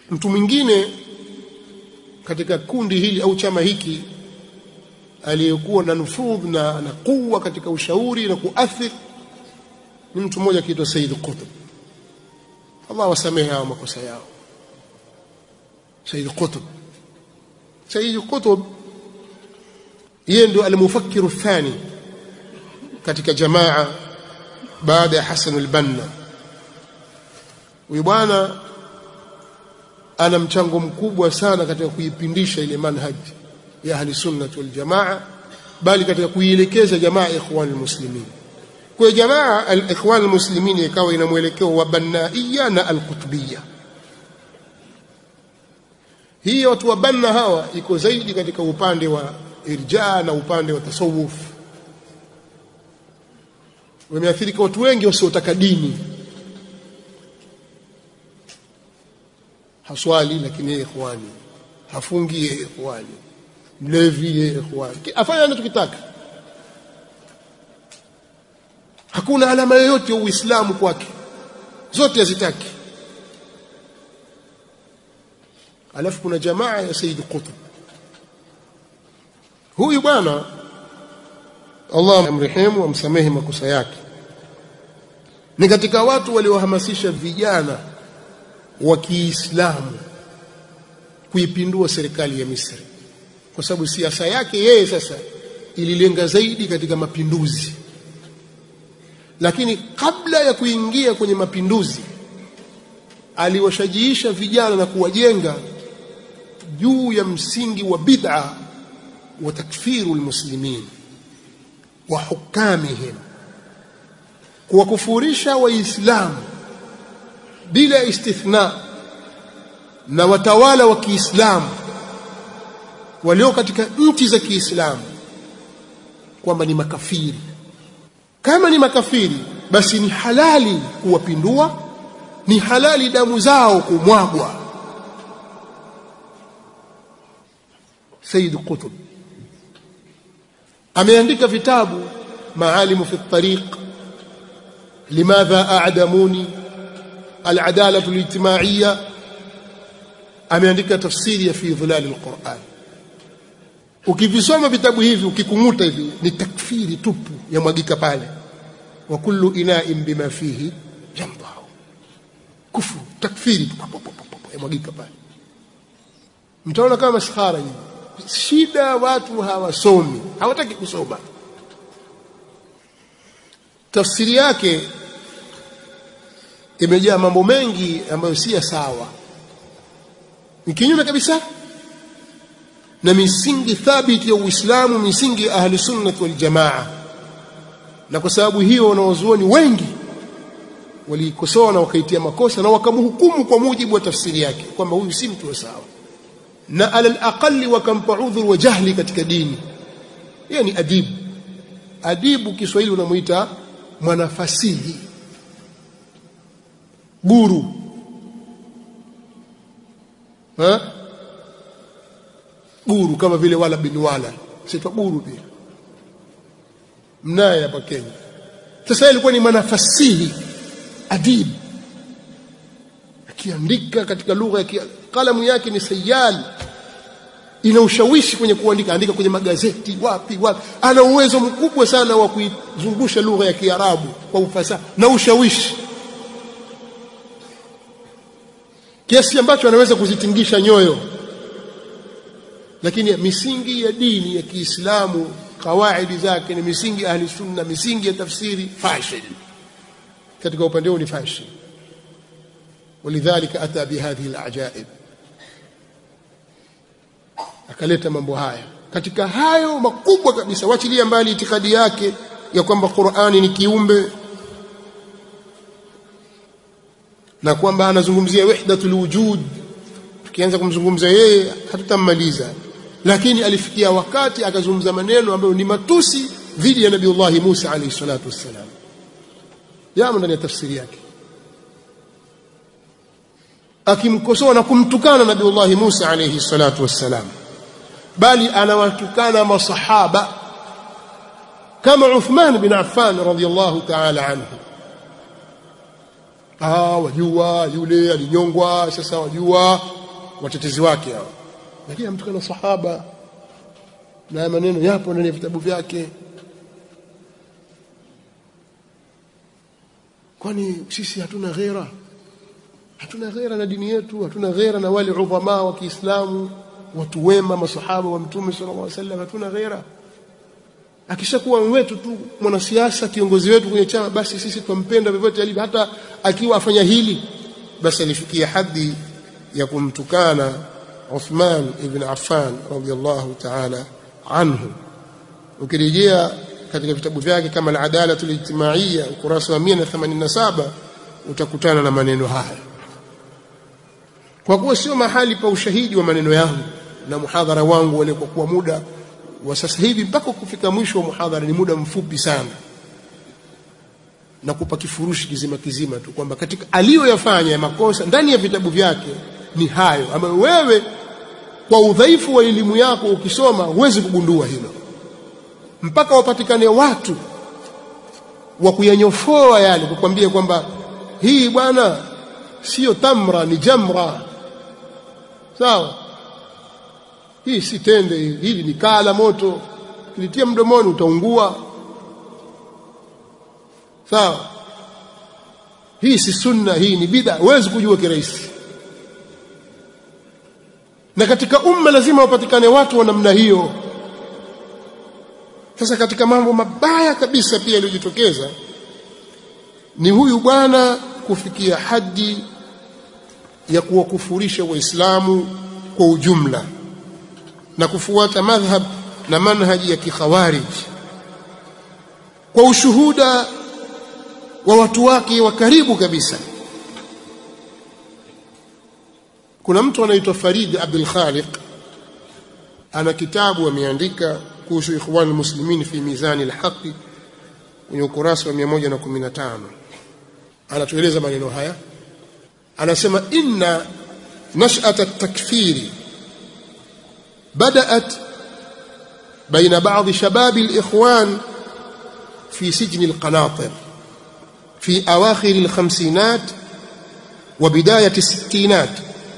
mtu mwingine katika kundi hili au chama hiki aliyekuwa na nufudh na na kuwa katika ushauri na kuathir ni mtu mmoja akiitwa Said Qutb Allah wasamehe hao makosa yao Said Qutb Said Qutb yeye ndio almufakiru thani katika jamaa baada ya Hassan al-Banna huyu bwana ana mchango mkubwa sana katika kuipindisha ile manhaj ya ahli sunnah wal jamaa bali katika kuielekeza jamaa ikhwan almuslimin kwa jamaa al-ikhwan almuslimin ikawa ina mwelekeo wa bannaia na al-qutbiyya hii watu wa banna hawa iko zaidi katika upande wa irja na upande wa tasawuf wameathirika watu wengi wasiotaka dini haswali lakini yeye ikhwani hafungi yeye ikhwani mlevi yeye ikhwani afanya anachokitaka hakuna alama yoyote ya uislamu kwake zote hazitaki alafu kuna jamaa ya Said Qutb huyu bwana Allah amrehemu amsamehe makosa yake ni katika watu waliohamasisha vijana wa Kiislamu kuipindua serikali ya Misri kwa sababu siasa yake yeye sasa ililenga zaidi katika mapinduzi lakini kabla ya kuingia kwenye mapinduzi aliwashajiisha vijana na kuwajenga juu ya msingi wa bid'a wa takfiru almuslimin wa hukamihim kuwakufurisha waislamu bila istithna na watawala wa Kiislamu walio katika nchi za Kiislamu kwamba ni makafiri kama ni makafiri basi ni halali kuwapindua ni halali damu zao kumwagwa Sayyid Qutb ameandika vitabu maalimu fi tariq limadha a'damuni العداله الاجتماعيه ameandika tafsiri ya fi dhilal alquran ukivisoma vitabu hivi ukikumuta hivi ni takfiri tupu ya mwagika pale wa kullu ina'in bima fihi yamdahu kufru takfiri ya mwagika pale mtaona kama maskhara hivi shida watu hawasomi hawataki kusoma tafsiri yake imejaa mambo mengi ambayo si ya sawa ni kinyume kabisa na misingi thabiti ya Uislamu misingi ya ahli sunnah wal jamaa na kwa sababu hiyo wanawazuoni wengi walikosoa na wakaitia makosa na wakamhukumu kwa mujibu wa tafsiri yake kwamba huyu si mtu wa sawa na alal aqalli wakampa udhur wa jahli katika dini yeye ni adibu adibu Kiswahili unamuita mwanafasihi guru ha guru kama vile wala bin wala sitwa guru pia mnaye hapa Kenya sasa ilikuwa ni manafasihi adib akiandika katika lugha ya kalamu yake ni sayal ina ushawishi kwenye kuandika andika kwenye magazeti wapi wapi ana uwezo mkubwa sana wa kuizungusha lugha ya Kiarabu kwa ufasaha na ushawishi kiasi ambacho anaweza kuzitingisha nyoyo lakini misingi ya dini ya Kiislamu kawaidi zake ni misingi ahli sunna misingi ya tafsiri fashil katika upande huu ni fashil ولذلك اتى بهذه العجائب akaleta mambo haya katika hayo makubwa kabisa wachilia mbali itikadi yake ya kwamba Qur'ani ni kiumbe na kwamba anazungumzia wahdatul wujud tukianza kumzungumza yeye hatutamaliza lakini alifikia wakati akazungumza maneno ambayo ni matusi dhidi ya nabiiullah Musa alayhi salatu wassalam yamo ndani ya tafsiri yake akimkosoa na kumtukana nabiiullah Musa alayhi salatu wassalam bali anawatukana masahaba kama Uthman bin Affan radhiyallahu ta'ala anhu ah wajua yule alinyongwa sasa wajua watetezi wake hao lakini amtukana sahaba na maneno yapo ndani ya vitabu vyake kwani sisi hatuna ghera hatuna ghera na dini yetu hatuna ghera na wale udhama wa Kiislamu watu wema masahaba wa mtume sallallahu alaihi wasallam hatuna ghera akishakuwa wetu tu mwanasiasa kiongozi wetu kwenye chama basi sisi tumpenda vyovyote alivyo hata akiwa afanya hili basi alifikia hadhi ya kumtukana Uthman ibn Affan radiyallahu ta'ala anhu ukirejea katika vitabu vyake kama al-Adalatu al-Ijtimaiya ukurasa wa 187 utakutana na maneno haya kwa kuwa sio mahali pa ushahidi wa maneno yangu na muhadhara wangu wale kwa kuwa muda wa sasa hivi mpaka kufika mwisho wa muhadhara ni muda mfupi sana na kupa kifurushi kizima kizima tu kwamba katika aliyoyafanya ya makosa ndani ya vitabu vyake ni hayo ambayo wewe kwa udhaifu wa elimu yako ukisoma huwezi kugundua hilo mpaka wapatikane watu wa kuyanyofoa yale kukwambia kwamba hii bwana sio tamra ni jamra sawa hii si tende hili ni kaa la moto kilitia mdomoni utaungua sawa hii si sunna hii ni bid'a huwezi kujua kirahisi na katika umma lazima wapatikane watu wa namna hiyo sasa katika mambo mabaya kabisa pia yaliyojitokeza ni huyu bwana kufikia hadi ya kuwakufurisha waislamu kwa ujumla na kufuata madhhab na manhaji ya kikhawarij kwa ushuhuda wa watu wake wa karibu kabisa kuna mtu anaitwa Farid Abdul Khaliq ana kitabu ameandika kuhusu ikhwan muslimin fi mizani alhaqi kwenye ukurasa wa 115 anatueleza maneno haya anasema inna nash'at at-takfiri بدأت بين بعض شباب الإخوان في سجن القناطر في أواخر الخمسينات وبداية الستينات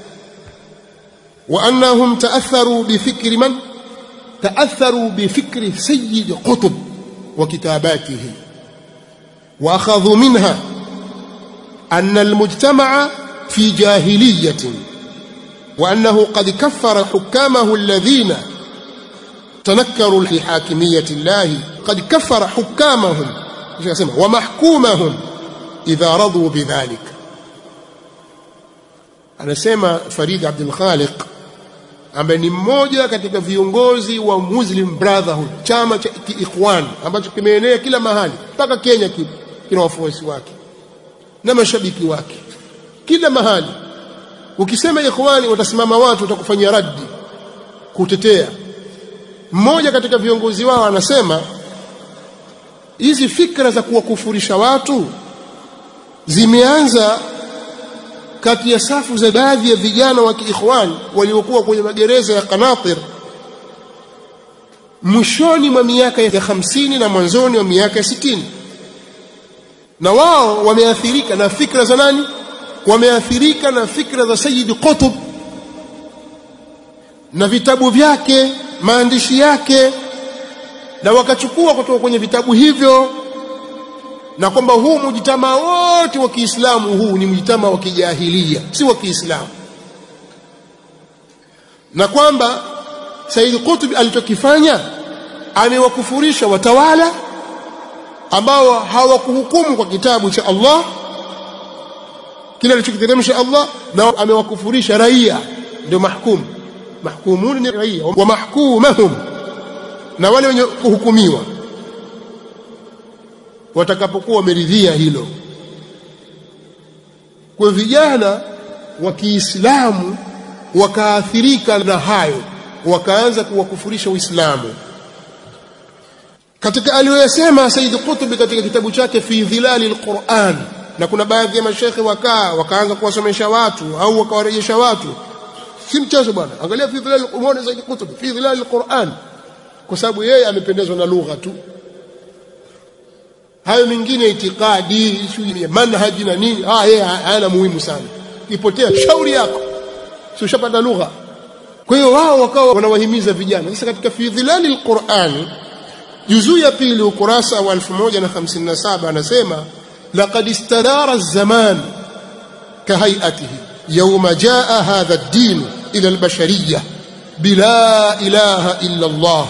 وأنهم تأثروا بفكر من؟ تأثروا بفكر سيد قطب وكتاباته وأخذوا منها أن المجتمع في جاهلية وأنه قد كفر حكامه الذين تنكروا لحاكمية الله قد كفر حكامهم ومحكومهم إذا رضوا بذلك anasema Farid Abdul Khaliq ambaye ni mmoja katika viongozi wa Muslim Brotherhood chama cha Ikhwan ambacho kimeenea kila mahali mpaka Kenya kipo kina wafuasi wake na mashabiki wake kila mahali ukisema ikhwani watasimama watu watakufanyia raddi kutetea mmoja katika viongozi wao anasema hizi fikra za kuwakufurisha watu zimeanza kati ya safu za baadhi ya vijana wa kiikhwani waliokuwa kwenye magereza ya Qanatir mwishoni mwa miaka ya hamsini na mwanzoni wa miaka ya sitini na wao wameathirika na fikra za nani wameathirika na fikra za Sayyid Qutb na vitabu vyake maandishi yake na wakachukua kutoka kwenye vitabu hivyo na kwamba huu mujitama wote wa Kiislamu huu ni mujitama wa kijahilia si wa Kiislamu na kwamba Said Qutb alichokifanya amewakufurisha watawala ambao hawakuhukumu kwa kitabu cha Allah kile alichokiteremsha Allah na amewakufurisha raia ndio mahkum mahkumun ni raia wa mahkumahum na wale wenye kuhukumiwa watakapokuwa wameridhia hilo kwa vijana wa Kiislamu wakaathirika na hayo wakaanza kuwakufurisha Uislamu katika aliyoyasema Said Qutb katika kitabu chake fi dhilali alquran na kuna baadhi ya mashekhe wakaa wakaanza kuwasomesha watu au wakawarejesha watu si mchezo bwana angalia fi dhilali umeona Said Qutb fi dhilali alquran kwa sababu yeye amependezwa na lugha tu hayo mengine itikadi shughuli ya manhaji na nini ah yeye hayana muhimu sana ipotea shauri yako si ushapata lugha kwa hiyo wao wakawa wanawahimiza vijana sasa katika fi dhilali alqurani juzuu ya pili ukurasa wa 1057 anasema laqad istadara az-zaman kahayatihi yawma jaa hadha ad-din ila al-bashariyah bila ilaha illa Allah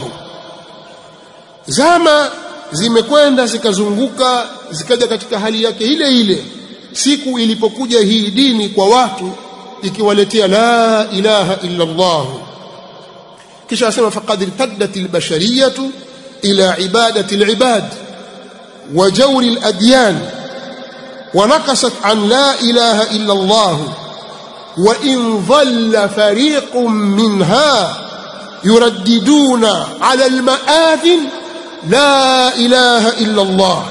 zama zimekwenda zikazunguka zikaja katika hali yake ile ile siku ilipokuja hii dini kwa watu ikiwaletea la ilaha illa Allah kisha asema faqad irtaddat albashariyatu ila ibadati alibad wa jawri aladyan wa naqasat an la ilaha illa Allah wa in dhalla fariqun minha yuraddiduna ala almaadhin la ilaha illa Allah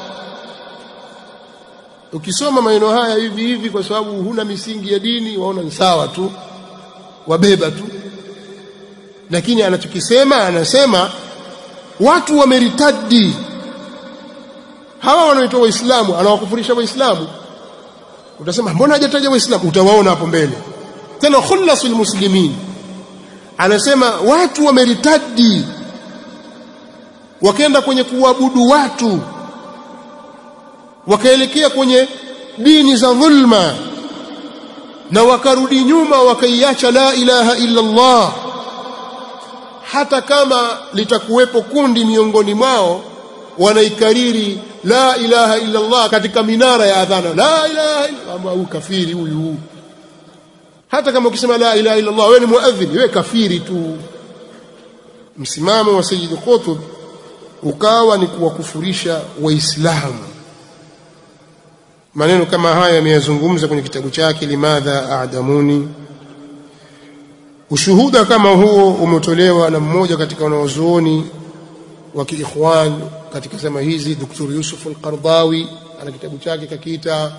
ukisoma maneno haya hivi hivi kwa sababu huna misingi ya dini waona ni sawa tu wabeba tu lakini anachokisema anasema watu wameritadi hawa wanaoitwa waislamu anawakufurisha waislamu utasema mbona hajataja waislamu utawaona hapo mbele tena khulasul muslimin anasema watu wameritadi wakaenda kwenye kuabudu watu wakaelekea kwenye dini za dhulma na wakarudi nyuma wakaiacha la ilaha illa Allah hata kama litakuwepo kundi miongoni mwao wanaikariri la ilaha illa Allah katika minara ya adhana la ilaha illa Allah huyu kafiri huyu hata kama ukisema la ilaha illa Allah wewe ni muadhini wewe kafiri tu msimamo wa Sayyid Qutb ukawa ni kuwakufurisha waislamu maneno kama haya ameyazungumza kwenye kitabu chake limadha a'damuni ushuhuda kama huo umetolewa na mmoja katika wanawazuoni wa kiikhwan katika zama hizi Dr. Yusuf al-Qardawi ana kitabu chake kakiita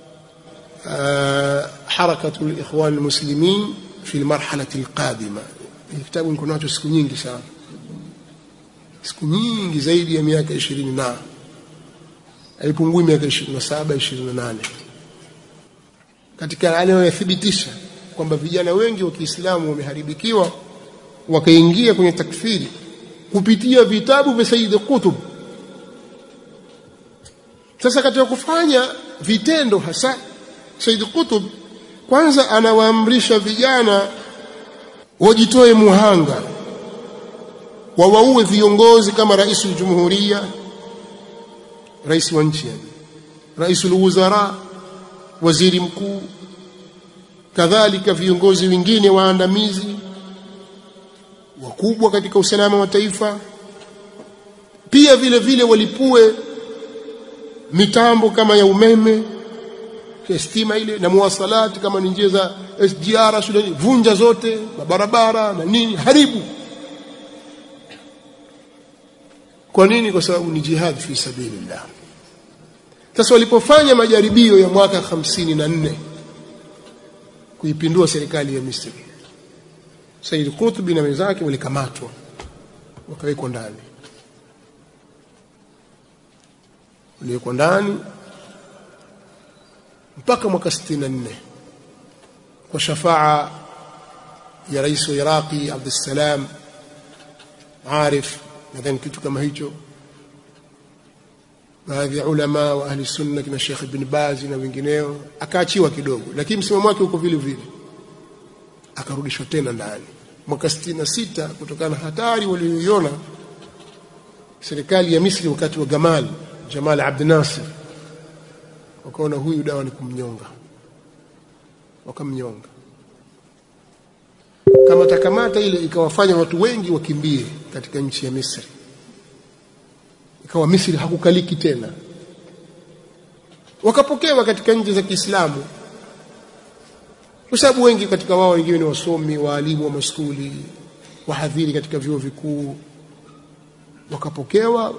harakatu al-ikhwan al-muslimin fi al-marhalati al-qadima kitabu niko nacho siku nyingi sana siku nyingi zaidi ya miaka 20 na haipungui miaka 27 28 katika anayothibitisha kwamba vijana wengi wa Kiislamu wameharibikiwa wakaingia kwenye takfiri kupitia vitabu vya Sayyid Qutb sasa katika kufanya vitendo hasa Sayyid Qutb kwanza anawaamrisha vijana wajitoe muhanga wawaue viongozi kama rais jumhuria rais wa nchi yani rais wuzara waziri mkuu kadhalika viongozi wengine waandamizi wakubwa katika usalama wa taifa pia vile vile walipue mitambo kama ya umeme ya stima ile na muwasalati kama ni njia za SGR shuleni vunja zote mabarabara na nini haribu kwa nini kwa sababu ni jihad fi sabilillah sasa walipofanya majaribio ya mwaka 54 kuipindua serikali ya Misri Said Qutb na wenzake walikamatwa wakawekwa ndani waliwekwa ndani mpaka mwaka 64 kwa shafaa ya rais wa Iraqi Abdussalam Arif nadhani kitu kama hicho baadhi ya ulama wa ahli sunna kina Sheikh Ibn Baz na wengineo akaachiwa kidogo lakini msimamo wake uko vile vile akarudishwa tena ndani mwaka 66 kutokana na hatari walioiona serikali ya Misri wakati wa Gamal Jamal Abdel Nasser wakaona huyu dawa ni kumnyonga wakamnyonga kama takamata ile ikawafanya watu wengi wakimbie katika nchi ya Misri ikawa Misri hakukaliki tena wakapokewa katika nchi za Kiislamu kwa sababu wengi katika wao wengine ni wasomi waalimu wa maskuli wahadhiri katika vyuo vikuu wakapokewa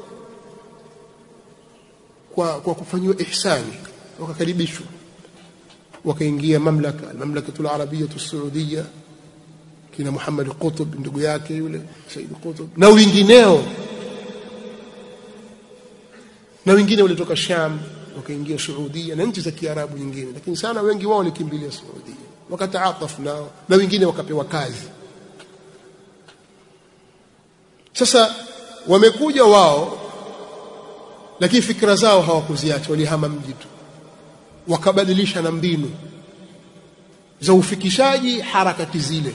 kwa, kwa kufanyiwa ihsani wakakaribishwa wakaingia mamlaka mamlakatul arabiyatu saudia kina Muhammad Qutb ndugu yake yule Said Qutb na wengineo na wengine walitoka Sham wakaingia Saudia na nchi za Kiarabu nyingine lakini sana wengi wao walikimbilia Saudia wakataatafu nao na wengine wakapewa kazi sasa wamekuja wao lakini fikra zao hawakuziacha walihama mji tu wakabadilisha na mbinu za ufikishaji harakati zile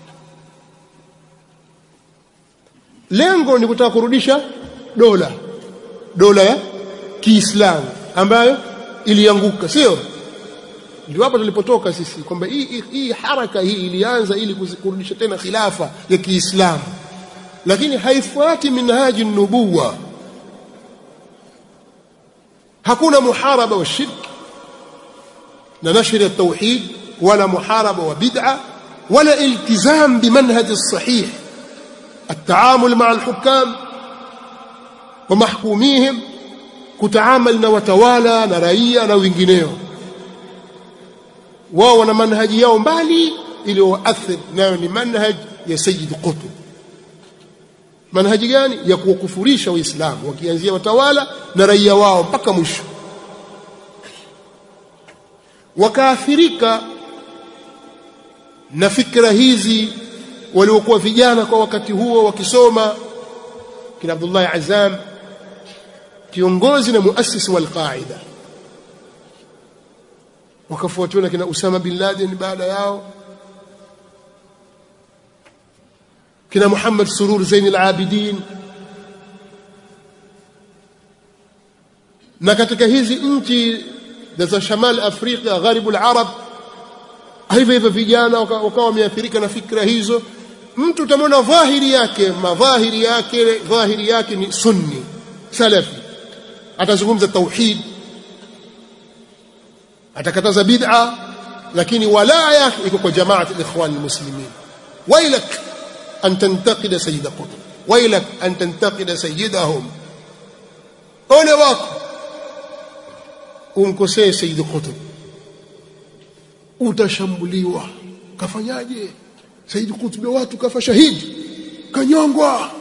lengo ni kutaka kurudisha dola dola ya Kiislamu ambayo ilianguka sio ndio hapo tulipotoka sisi kwamba hii, hii, hii haraka hii ilianza ili kurudisha tena khilafa ya Kiislamu lakini haifuati minhaji nubuwa hakuna muharaba wa shirk na nashri ya tauhid wala muharaba wa bid'a wala iltizam bimanhaj الصحيح التعامل مع الحكام ومحكوميهم kutaamal na watawala na raia na wengineo wao wana manhaji yao mbali iliyoathiri nayo ni manhaj ya Sayyid Qutb manhaji gani ya kuwakufurisha waislamu wakianzia watawala na raia wao mpaka mwisho wakaathirika na fikra hizi waliokuwa vijana kwa wakati huo wakisoma kina Abdullah Azam kiongozi na muasisi wal qaida wakafuatiwa na kina Usama bin Laden baada yao kina Muhammad Surur Zain al-Abidin na katika hizi nchi za Shamal Afrika Gharibul Arab hivyo hivyo vijana wakawa wameathirika na fikra hizo mtu utamwona dhahiri yake madhahiri yake dhahiri yake ni sunni salafi atazungumza tauhid atakataza bid'a lakini walaa yake iko kwa jamaat al-ikhwan al-muslimin wailak an tantaqida sayyid qutb wailak an tantaqida sayyidahum ole wako umkosee sayyid qutb utashambuliwa kafanyaje sayyid qutb watu kafa shahidi kanyongwa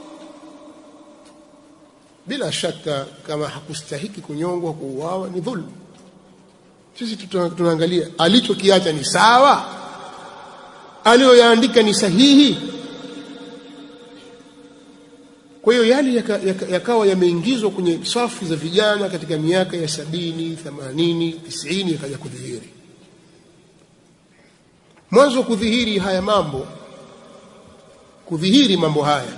bila shaka kama hakustahiki kunyongwa kuuawa ni dhulma sisi tunaangalia alichokiacha ni sawa aliyoyaandika ni sahihi kwa hiyo yale yakawa yaka, yaka yameingizwa kwenye safu za vijana katika miaka ya sabini themanini tisini yakaja kudhihiri mwanzo kudhihiri haya mambo kudhihiri mambo haya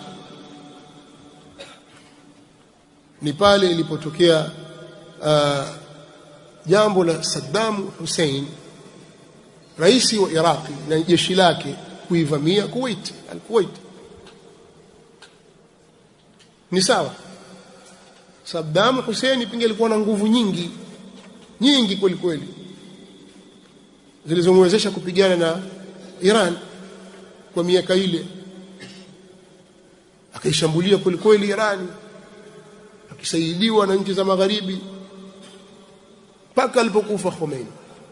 ni pale ilipotokea uh, jambo la Saddam Hussein rais wa Iraqi na jeshi lake kuivamia Kuwait al-Kuwait ni sawa Saddam Hussein pinge alikuwa na nguvu nyingi nyingi kweli kweli zilizomwezesha kupigana na Iran kwa miaka ile akaishambulia kweli kweli Irani akisaidiwa na nchi za magharibi mpaka alipokufa Khomeini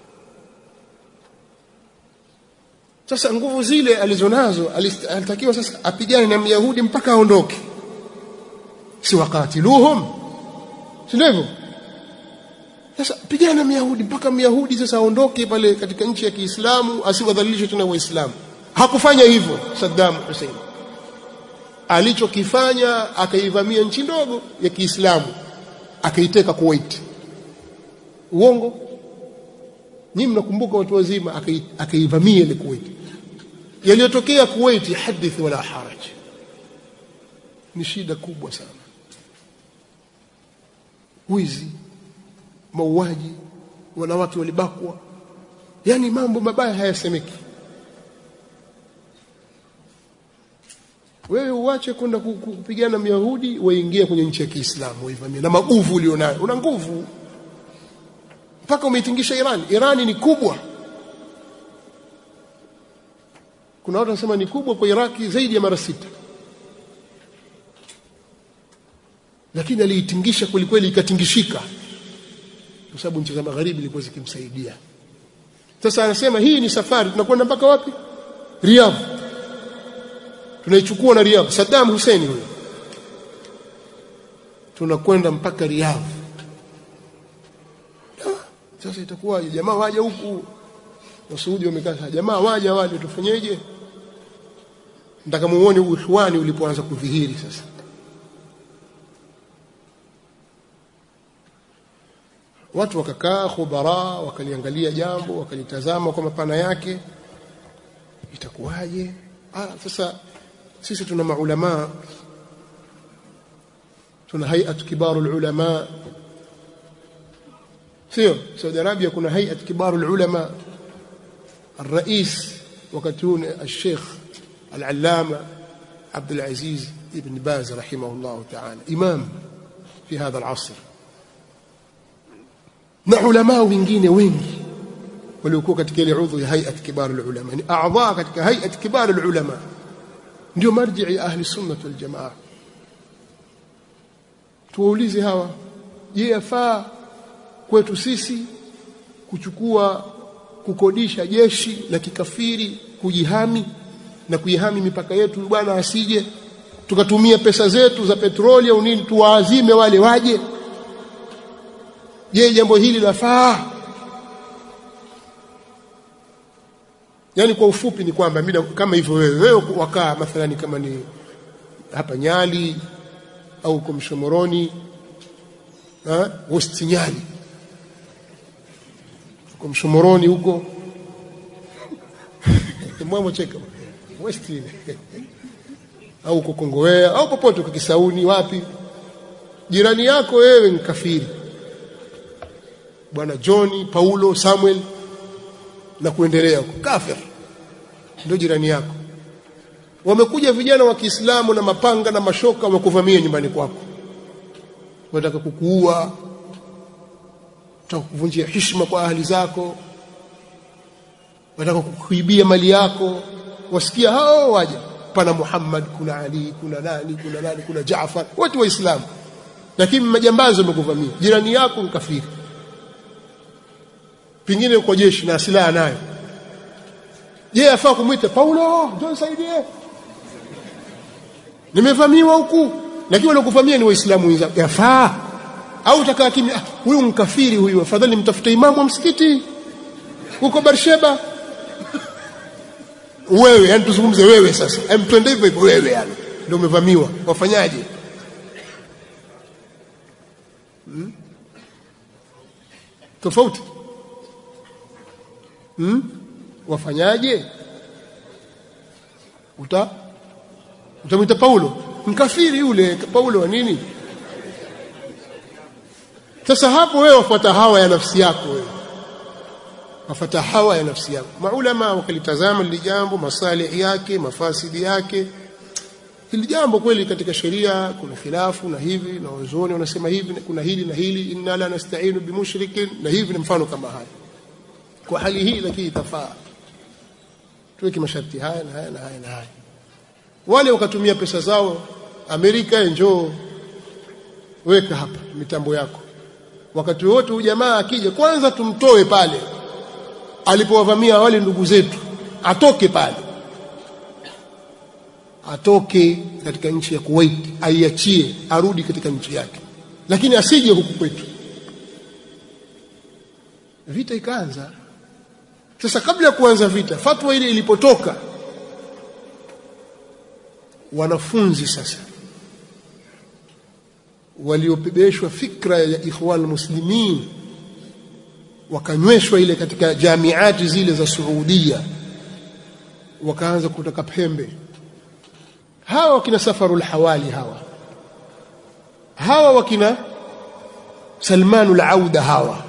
sasa nguvu zile alizonazo alitakiwa sasa apigane na Myahudi mpaka aondoke si wakatiluhum si ndivyo sasa pigana na Myahudi mpaka Myahudi sasa aondoke pale katika nchi ya Kiislamu asiwadhalilishe tena Waislamu hakufanya hivyo Saddam Hussein alichokifanya akaivamia nchi ndogo ya Kiislamu akaiteka Kuwait uongo nyinyi mnakumbuka watu wazima akaivamia ile Kuwait yaliyotokea Kuwait hadith wala haraj ni shida kubwa sana wizi mauaji wanawake walibakwa yani mambo mabaya hayasemeki wewe uache kwenda kupigana myahudi waingie kwenye nchi ya Kiislamu waivamie na maguvu ulionayo una nguvu mpaka umeitingisha Iran Irani ni kubwa kuna watu wanasema ni kubwa kwa Iraki zaidi ya mara sita lakini aliitingisha kweli kweli ikatingishika kwa sababu nchi za magharibi zilikuwa zikimsaidia sasa anasema hii ni safari tunakwenda mpaka wapi Riyadh tunaichukua na Riyadh Saddam Hussein huyo tunakwenda mpaka Riyadh sasa itakuwa jamaa waje huku Wasuudi wamekaa jamaa waja wale tufanyeje nataka muone uikhwani ulipoanza kudhihiri sasa watu wakakaa khubara wakaliangalia jambo wakalitazama kwa mapana yake itakuwaje ah sasa sisi tuna maulama tuna hay'at kibarul ulama sio Saudi Arabia kuna hay'at kibarul ulama الرئيس وكتون الشيخ العلامة عبد العزيز ابن باز رحمه الله تعالى إمام في هذا العصر na ulama wengine wengi waliokuwa katika ile udhu ya hay'at kibar ulama ni a'dha katika hay'at kibar ulama ndio marji'i ya ahli sunnah wal jamaa tuwaulize hawa je yafaa kwetu sisi kuchukua kukodisha jeshi la kikafiri kujihami na kuihami mipaka yetu bwana asije tukatumia pesa zetu za petroli au nini tuwaazime wale waje je jambo hili lafaa yani kwa ufupi ni kwamba mida kama hivyo wewe wewe wakaa mathalani kama ni hapa Nyali au kwa Mshomoroni ha West Nyali kwa Mshomoroni huko mwamo cheka West ile au uko Kongowea au popote kwa Kisauni wapi jirani yako wewe ni kafiri bwana John Paulo Samuel na kuendelea huko kafir ndio jirani yako wamekuja vijana wa Kiislamu na mapanga na mashoka wakuvamia nyumbani kwako wanataka kukuua wanataka kuvunjia heshima kwa ahli zako wanataka kukuibia mali yako wasikia hao waja pana Muhammad kuna Ali kuna nani kuna nani kuna Jaafar watu waislamu lakini majambazi wamekuvamia jirani yako ni kafiri pengine kwa jeshi na silaha nayo je afaa kumwita Paulo njoo nisaidie nimevamiwa huku lakini wale kuvamia ni waislamu wenzako yafaa au utakaa kimya ah, huyu mkafiri huyu afadhali mtafute imamu wa msikiti huko Barsheba wewe yani tuzungumze wewe sasa hem twende hivyo hivyo wewe yani ndio umevamiwa wafanyaje hmm? tofauti hmm? wafanyaje uta utamwita Paulo mkafiri yule Paulo wa nini sasa hapo wewe wafuata hawa ya nafsi yako wewe wafuata hawa ya nafsi yako maulama wakalitazama lile jambo masalih yake mafasidi yake hili jambo kweli katika sheria kuna khilafu na hivi na wazoni wanasema hivi kuna hili na hili inna la nasta'inu bimushrikin na hivi na mfano kama haya kwa hali hii lakini itafaa tuweke masharti haya na haya na haya na haya wale wakatumia pesa zao Amerika njoo weka hapa mitambo yako wakati wote huyu jamaa akija kwanza tumtoe pale alipowavamia wale ndugu zetu atoke pale atoke katika nchi ya Kuwait aiachie arudi katika nchi yake lakini asije huku kwetu vita ikaanza sasa kabla ya kuanza vita fatwa ile ilipotoka wanafunzi sasa waliopebeshwa fikra ya ikhwan muslimin wakanyweshwa ile katika jamiati zile za Saudia wakaanza kutaka pembe hawa wakina safarul hawali hawa hawa wakina salmanul auda hawa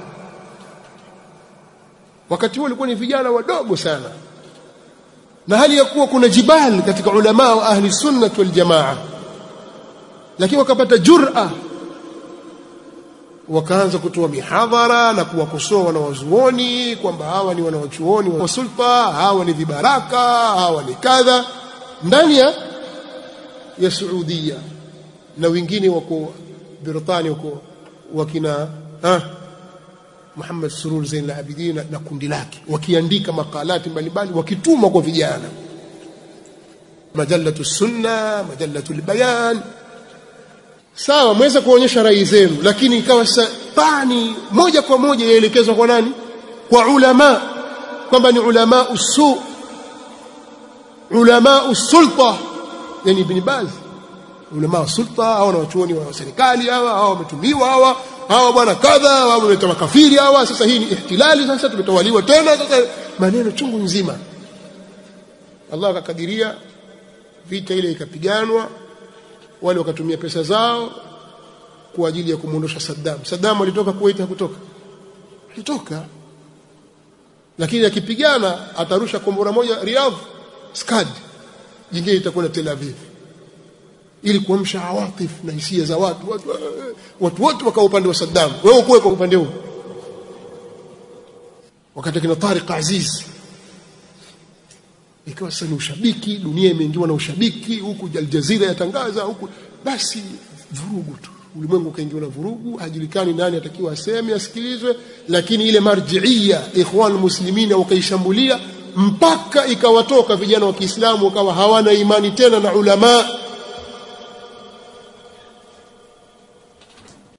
wakati huo walikuwa ni vijana wadogo sana na hali ya kuwa kuna jibal katika ulama wa ahli sunnah wal jamaa lakini wakapata jur'a wakaanza kutoa mihadhara na kuwakosoa wanawazuoni kwamba hawa ni wanawachuoni wa sulta hawa ni vibaraka hawa ni kadha ndani ya ya Saudia na wengine wako Britania wako wakina ah, Muhammad Surur Zain al-Abidin na kundi lake wakiandika makalati mbalimbali wakituma kwa vijana majallatu sunna majallatu al-bayan sawa mweza kuonyesha rai zenu lakini ikawa pani moja kwa moja yaelekezwa kwa nani kwa ulama kwamba ni ulama usu ulama sulta yani ibn Baz ulama wa sulta au na wachuoni wa serikali hawa au wametumiwa hawa hawa bwana kadha hawa wameleta makafiri hawa sasa hii ni ihtilali sasa tumetawaliwa tena sasa maneno chungu nzima Allah akakadiria vita ile ikapiganwa wale wakatumia pesa zao kwa ajili ya kumwondosha Saddam Saddam alitoka Kuwait hakutoka alitoka lakini akipigana atarusha kombora moja Riyadh Skad jingine itakuwa Tel Aviv ili kuamsha awatif na hisia za watu watu watu wote wakawa upande wa Saddam wewe ukuwe kwa upande huu wakati kina Tariq Aziz ikawa sasa ni ushabiki dunia imeingiwa na ushabiki huku Al Jazeera yatangaza huku basi vurugu tu ulimwengu ukaingiwa na vurugu hajulikani nani atakiwa aseme asikilizwe lakini ile marjiia ikhwan muslimina wakaishambulia mpaka ikawatoka vijana wa Kiislamu wakawa hawana imani tena na ulama